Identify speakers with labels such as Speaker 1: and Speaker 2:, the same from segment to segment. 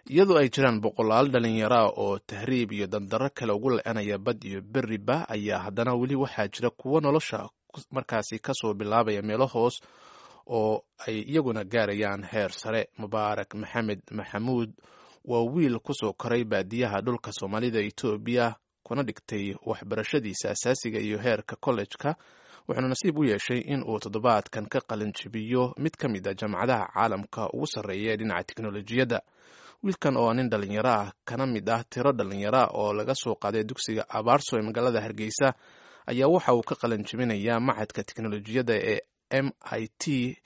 Speaker 1: iyadoo ay jiraan boqolaal dhallinyaraa oo tahriib iyo dandarro kale ugu la-anaya bad iyo beriba ayaa haddana weli waxaa jira kuwo nolosha markaasi kasoo bilaabaya meelo hoos oo ay iyaguna gaarayaan heer sare mubaarak maxamed maxamuud waa wiil kusoo koray baadiyaha dhulka soomaalida etoobiya kuna dhigtay waxbarashadiisa asaasiga iyo heerka kollejka wuxuuna nasiib u yeeshay in uu toddobaadkan ka qalin jibiyo mid ka mid a jaamacadaha caalamka ugu sarreeya ee dhinaca teknolojiyadda wiilkan oo nin dhallinyaro ah kana mid ah tiro dhallinyara oo laga soo qaaday dugsiga abaarso ee magaalada hargeysa ayaa waxa uu ka qalin jibinayaa machadka teknolojiyadda ee m i t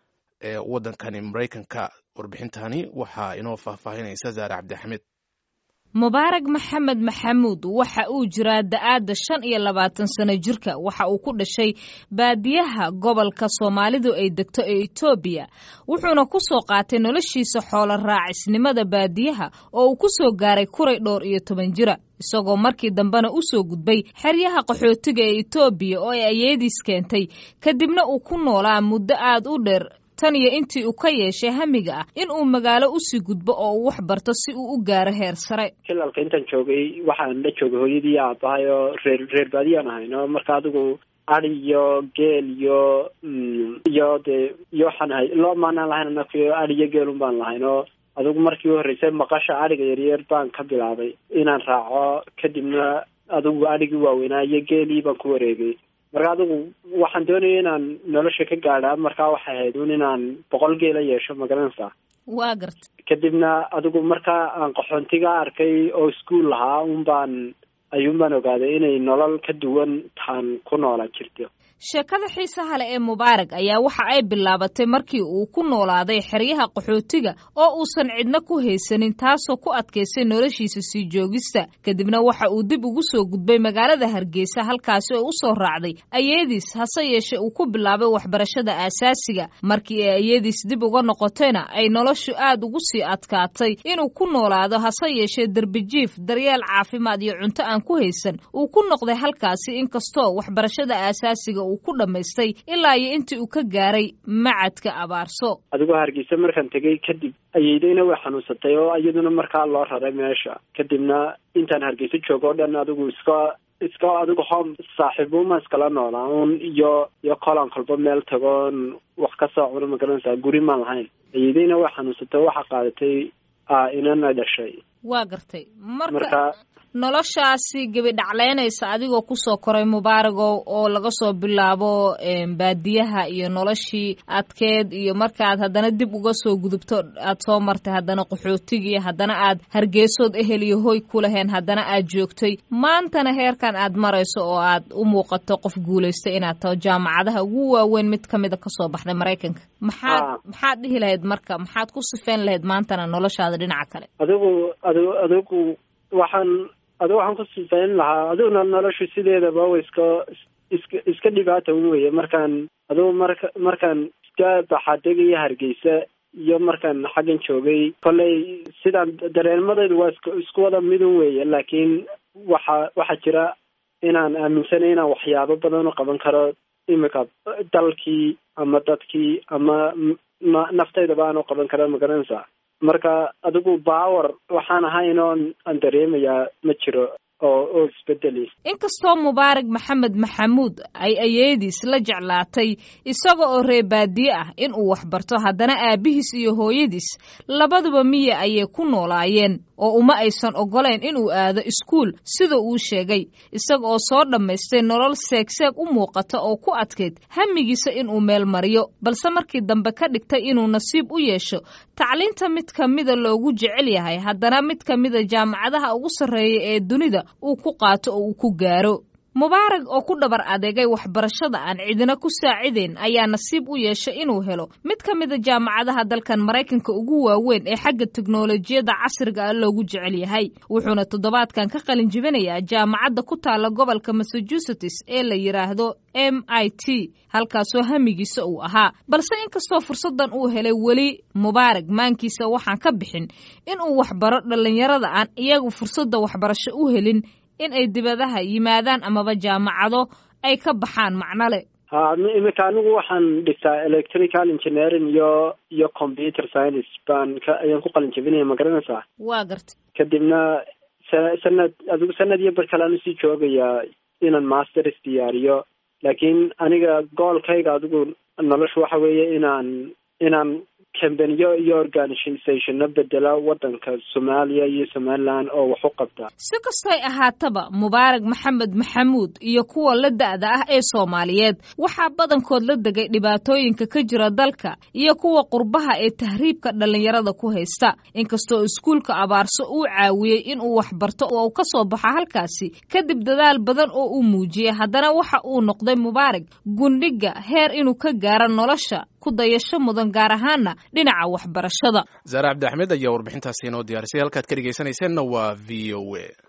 Speaker 1: ee waddankani maraykanka warbixintani waxaa inoo faahfaahinaysa zaare cabdixamed
Speaker 2: mubaarag maxamed maxamuud waxa uu jiraa da-aadda shan iyo labaatan sano jirka waxa uu ku dhashay baadiyaha gobolka soomaalidu ay degto ee etoobiya wuxuuna ku soo qaatay noloshiisa xoolo raacisnimada baadiyaha oo uu ku soo gaaray kuray dhowr iyo toban jira isagoo markii dambena u soo gudbay xeryaha qaxootiga ee etoobiya oo ay ayeediis keentay kadibna uu ku noolaa muddo aad u dheer tan iyo intii uu ka yeeshay hamiga ah in uu magaalo usii gudbo oo uu wax barto si uu u gaaro heer sare
Speaker 3: jilalka intaan joogay waxaan la joogay hooyadii aabahay oo reer reer baadiyaan ahayno marka adigu adi iyo geel iyo iyo dee iyo waxaan ahay loo maanaan lahayn anakio adi iyo geelun baan lahayn oo adigu markii u horreysay maqasha adhiga yaryar baan ka bilaabay inaan raaco kadibna adigu adhigii waaweynaa iyo geelii baan ku wareegay marka adigu waxaan doonaya inaan nolosha ka gaadha markaa waxay ahayd un inaan boqol geela yeesho magaranaysaa
Speaker 2: waa garta
Speaker 3: kadibna adigu markaa aan qaxoontiga arkay oo iskuol lahaa un baan ayuun baan ogaaday inay nolol ka duwan taan ku noolaan jirto
Speaker 2: sheekada xiisaha leh ee mubaarag ayaa waxa ay bilaabatay markii uu ku noolaaday xeryaha qaxootiga oo uusan cidna ku haysanin taasoo ku adkaysay noloshiisa sii joogista kadibna waxa uu dib ugu soo gudbay magaalada hargeysa halkaasi oo u soo raacday ayeediis hase yeeshee uu ku bilaabay waxbarashada aasaasiga markii ay ayeediis dib uga noqotayna ay noloshu aad ugu sii adkaatay inuu ku noolaado hase yeeshee derbijiif daryeel caafimaad iyo cunto aan ku haysan uu ku noqday halkaasi inkastoo waxbarashada aasaasiga uu ku dhammaystay ilaa iyo intii uu ka gaaray macadka abaarso
Speaker 3: adigoo hargeysa markaan tegay kadib ayeydayna way xanuunsatay oo iyaduna markaa loo raray meesha kadibna intaan hargeysa joogo o dhan adigu iska iska adigu home saaxiibuuma iskala noolaa un iyo iyo kolan kolba meel tagoon wax ka soo cuno magaranaysaa guri maan lahayn ayeydayna way xanuunsatay oo waxaa qaadatay inana dhashay
Speaker 2: waa gartay marka noloshaasi gebidhacleynaysa adigoo kusoo koray mubaaragow oo laga soo bilaabo baadiyaha iyo noloshii adkeed iyo markaad haddana dib uga soo gudubto aad soo martay haddana qaxootigii haddana aad hargeysood ehel iyo hoy ku laheen haddana aad joogtay maantana heerkan aad marayso oo aad u muuqato qof guulaystay inaad taho jaamacadaha ugu waaweyn mid ka mida kasoo baxday maraykanka maxaad maxaad dhihi lahayd marka maxaad ku sifeyn lahayd maantana noloshaada dhinaca kale
Speaker 3: adigu adigu adigu waxaan adigu waxaan ku sifayn lahaa adiguna noloshu sideedaba wa iska iska iska dhibaata un weye markaan adigu marka markaan iska baxaadegaya hargeysa iyo markaan xaggan joogay kolley sidaan dareemadaydu waa isk isku wada midun weeye laakiin waxa waxaa jira inaan aaminsanay inaan waxyaabo badan u qaban karo imika dalkii ama dadkii ama naftaydaba aan u qaban karo magaranaysaa marka adigu baawer waxaan ahayn oon aan dareemayaa ma jiro oo oo isbedeli
Speaker 2: inkastoo mubaarak maxamed maxamuud ay ayeediis la jeclaatay isaga oo ree baadiye ah in uu waxbarto haddana aabihiis iyo hooyadiis labaduba miya ayay ku noolaayeen oo uma aysan oggolayn inuu aado iskuul sida uu sheegay isaga oo soo dhammaystay nolol seegseeg u muuqata oo ku adkayd hamigiisa inuu meel mariyo balse markii dambe ka dhigtay inuu nasiib u yeesho tacliinta mid ka mida loogu jecel yahay haddana mid ka mida jaamacadaha ugu sarreeya ee dunida uu ku qaato oo uu ku gaaro mubaarag oo ku dhabar adeegay waxbarashada aan cidina ku saacidayn ayaa nasiib u yeeshay inuu helo mid ka mida jaamacadaha dalkan maraykanka ugu waaweyn ee xagga teknolojiyadda casriga ah loogu jecel yahay wuxuuna toddobaadkan ka qalin jibinayaa jaamacadda ku taala gobolka massachusetts ee la yidhaahdo m i t halkaasoo hamigiisa uu ahaa balse inkastoo fursaddan uu helay weli mubaarag maankiisa waxaan ka bixin inuu waxbaro dhallinyarada aan iyagu fursadda waxbarasho u helin in ay dibadaha yimaadaan amaba jaamacado ay ka baxaan macnole
Speaker 3: ha imika anigu waxaan dhigtaa electrical engineering iyo iyo computer science baan ka ayaan ku qalin jabinaya ma garanaysaa
Speaker 2: waa garta
Speaker 3: kadibna sa sanad adigu sanad iyo bar kalean usii joogayaa inaan masters diyaariyo laakiin aniga goolkayga adigu nolosha waxa weeye inaan inaan kambaniyo iyo organizationno bedela waddanka soomaaliya iyo somaliland oo wax u qabta
Speaker 2: si kastoy ahaataba mubaarak maxamed maxamuud iyo kuwa la da-da ah ee soomaaliyeed waxaa badankood la degay dhibaatooyinka ka jira dalka iyo kuwa qurbaha ee tahriibka dhallinyarada ku haysta inkastoo iskuulka abaarso uu caawiyey inuu waxbarto oo uu ka soo baxo halkaasi kadib dadaal badan oo uu muujiyey haddana waxa uu noqday mubaarak gundhiga heer inuu ka gaaro nolosha ku dayasho mudan gaar ahaana dhinaca waxbarashada
Speaker 1: zaare cabdi axmed ayaa warbixintaasi inoo diyaarisay halkaad ka dhegeysanayseena waa v o a